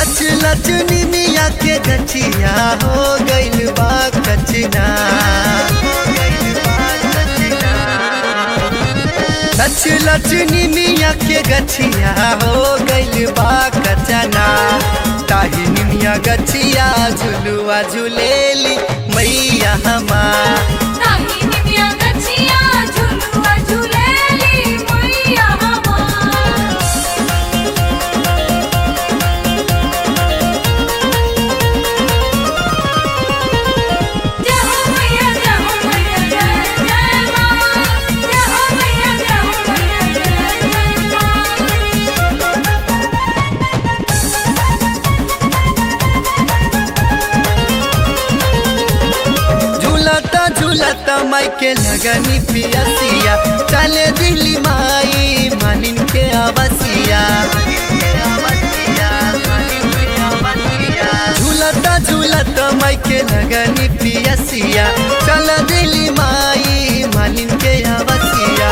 लच लच निमिया के गछिया हो गइल बा कचना लच लच निमिया के गछिया हो गइल बा कचना ताही निमिया गछिया झुलुआ झुलेली मैया हमार ताही निमिया गछिया झुलुआ झुलेली मैया हमार जय हो मैया जय हो मैया जय जय मां जय हो मैया जय हो मैया जय जय मां झूलता झूलता माई के लगनी पियसिया चले दिल्ली माई मानिन के आवसिया झूलता झूलता माई के लगनी पियसिया चल दिल्ली माई मानिन के आवसिया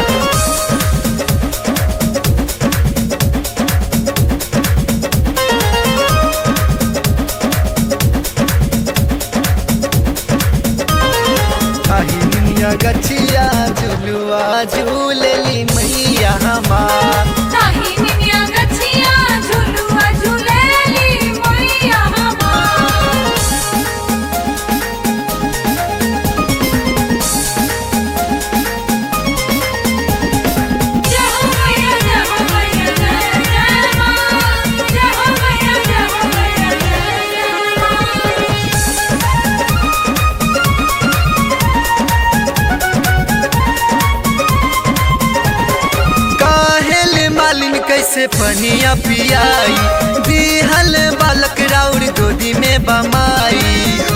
काहिनिया गछिया झुलुआ झूलेली मैया हमार ताही निमिया गछिया झुलुआ झुलेली मैया हमार जय हो मैया जय हो मैया जय जय मां जय हो मैया जय हो मैया जय जय मां काहेल मालिन कैसे पनिया पियाई दिहल बालक राउर गोदी में बमाई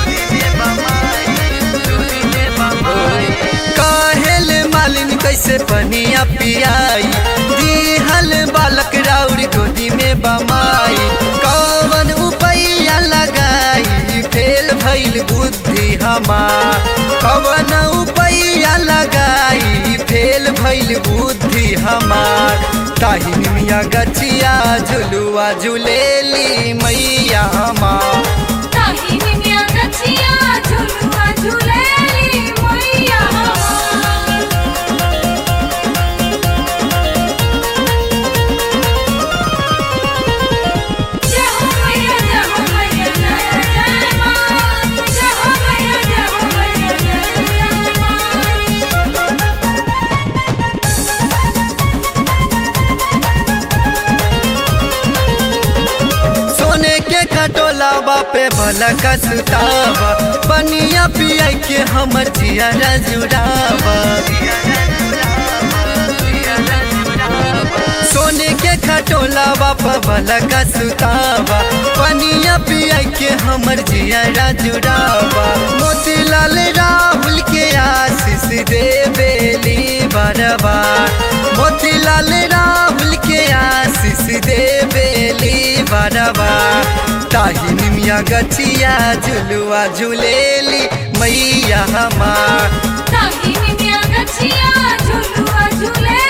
काहेल मालिन कैसे पनिया पियाई दिहल बालक राउर गोदी में बमाई कौन उपैया लगाई फेल भइल बुद्धि हमार कौन उपैया लगाई फेल भइल बुद्धि हमार ताही मिया गछिया झुलुआ झुलेली मैया हमार ताही निमिया गछिया झुलुआ झुलेली मैया हमार जय हो मैया जय हो मैया जय जय मां जय हो मैया जय हो मैया जय जय मां सोने के खटोला बापे भला का सुतावा पनिया पिया के हमर जिया जुड़ावा सोने के खटोला बाप भला का सुतावा पनिया पिया के हमर जिया जुड़ावा मोतीलाल राहुल के आशीष दे बेली बरबार मोतीलाल राहुल के आशीष दे बेली बरबार ताही निमिया गछिया झुलुआ झुलेली मैया हमार ताही निमिया गछिया झुलुआ झुलेली